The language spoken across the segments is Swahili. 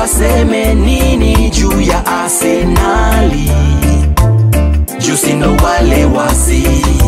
waseme nini juu ya Arsenali, juu si ndo wale wasi,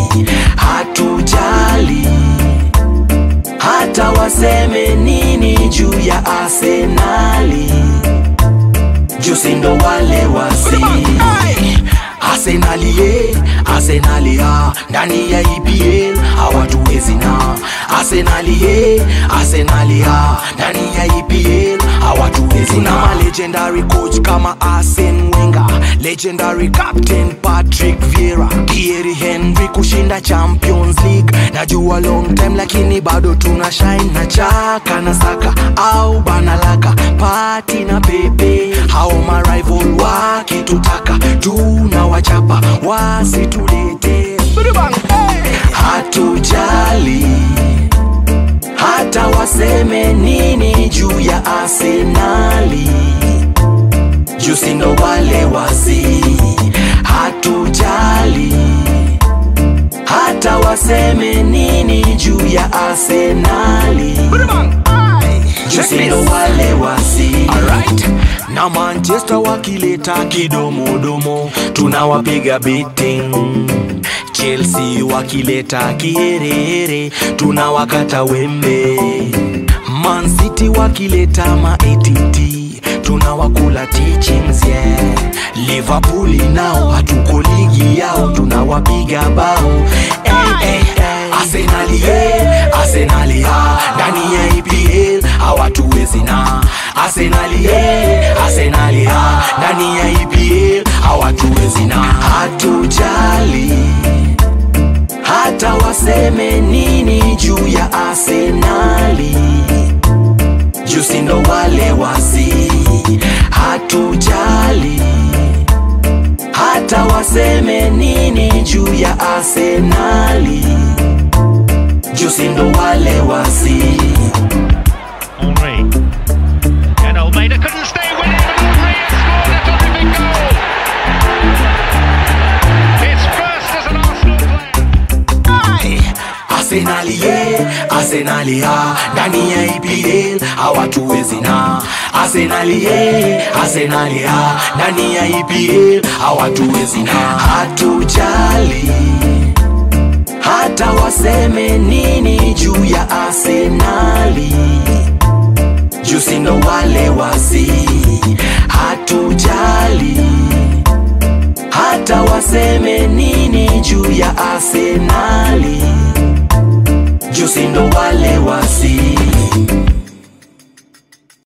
hatujali hata waseme nini juu ya Arsenali, juu si ndo wale wasi Arsenali ye, Arsenali ya ndani ya EPL hawatuwezi na Arsenali ye, Arsenali ya ndani ya EPL hawatuwezi na ma legendary coach kama Arsene Wenger, legendary captain Patrick Vieira, Thierry Henry kushinda Champions League. Najua long time lakini bado tuna shine na Chaka na Saka au Banalaka, Pati na Pepe, hao ma rival wakitutaka tunawachapa wasitulete hatujali hata waseme nini juu ya Arsenali, juu si ndo wale wasi, hatujali hata waseme nini juu ya Arsenali, juu si ndo wale wasi Alright. na Manchester wakileta kidomodomo tunawapiga beating Chelsea wakileta kiherehere tunawakata wembe Man City wakileta ma-ATT tunawakula teachings yeah. Liverpool nao hatuko ligi yao tunawapiga bao hey, hey, hey. Arsenal yeah, Arsenal yeah. ndani ya EPL hawatuwezi na Arsenal yeah, Arsenal yeah. ndani ya EPL hawatuwezi na hatujali hata waseme nini juu ya Arsenali, juu si ndo wale wasi, hatujali hata waseme nini juu ya Arsenali, juu si ndo wale wasi. Henri. And Almeida couldn't stay with it, but Henri has scored a terrific goal. His first as an Arsenal player. Arsenali ye, Arsenali ya ndani ya EPL hawatuwezi na Arsenali ye, Arsenali ya ndani ya EPL hawatuwezi na hatujali hata waseme nini juu ya Arsenali, juu si ndo wale wasi, hatujali hata waseme nini juu ya Arsenali, juu si ndo wale wasi